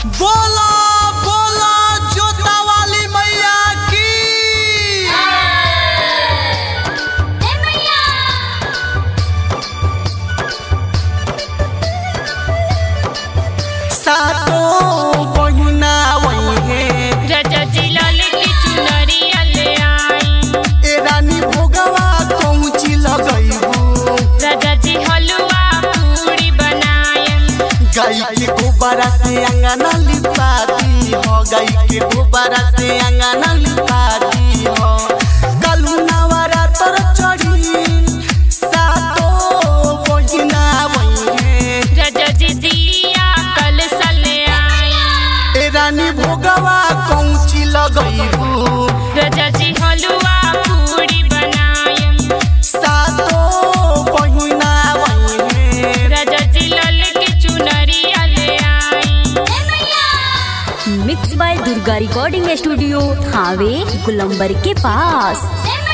बोला बोला जोता वाली मैया की सातों बहिना वही रजा जिलाल की चुनरिया ले आई ए रानी भोगवा कौची लगैबू रजा जी हलवा पूरी बनाए गाय के गोबरा से अंगना लिपाती हो गाय के गोबरा से अंगना लिपाती हो कलू नवरा तर चढ़ी सातों बहिना वही रजा जी दिया कल सले आई ए रानी भोगवा कौची लगैबू रजा जी हलवा पूरी बनाए सातों बहिना वही रजा जिलाल की चुनरिया ले आई mix by Durga recording studio Thawe गुलंबर के पास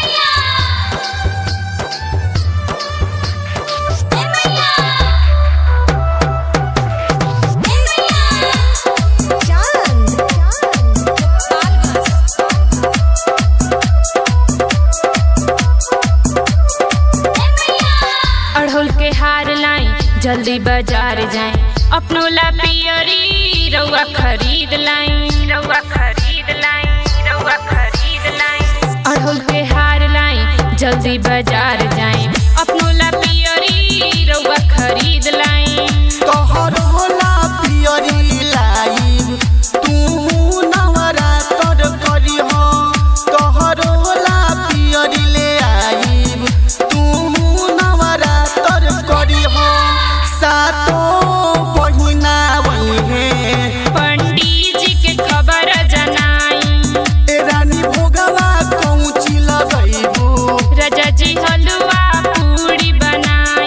अड़हुल के हार लाई जल्दी बाजार जाए अपनो ला पियरी रउआ खरीद लाई रउआ खरीद लाई रउआ खरीद लाई अड़हुल के हार लाई जल्दी बाजार जाए अपनो ला पियरी रउआ खरीद लाई तोहर होला पियरी लाई तू नवरा तर करी हो तोहर होला पियरी ले आई तू नवरा तर करी हो सातो बहिना वही पंडित जी के खबर जनाई ए रानी भोगवा कौची लगैबू रजा जी हलवा पूरी बनाए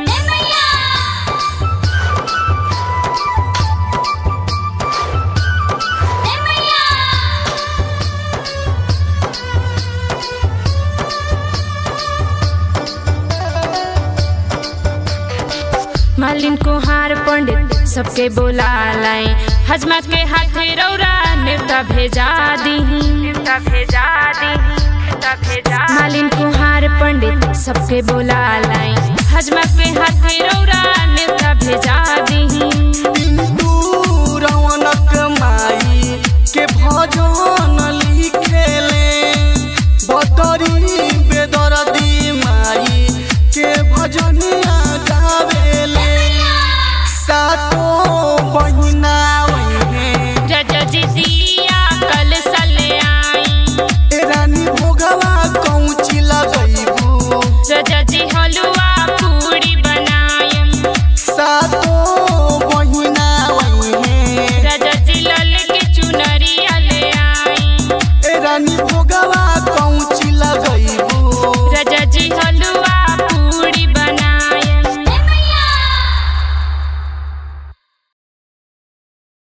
मालिन को हार पंडित सबके बोला लाए हजमा के हाथे रौरा नेवता भेजा दी नेवता भेजा दी नेवता भेजा मालिन को हार पंडित सबके बोला लाए हजमा के हाथे रौरा नेवता भेजा दी पिंटू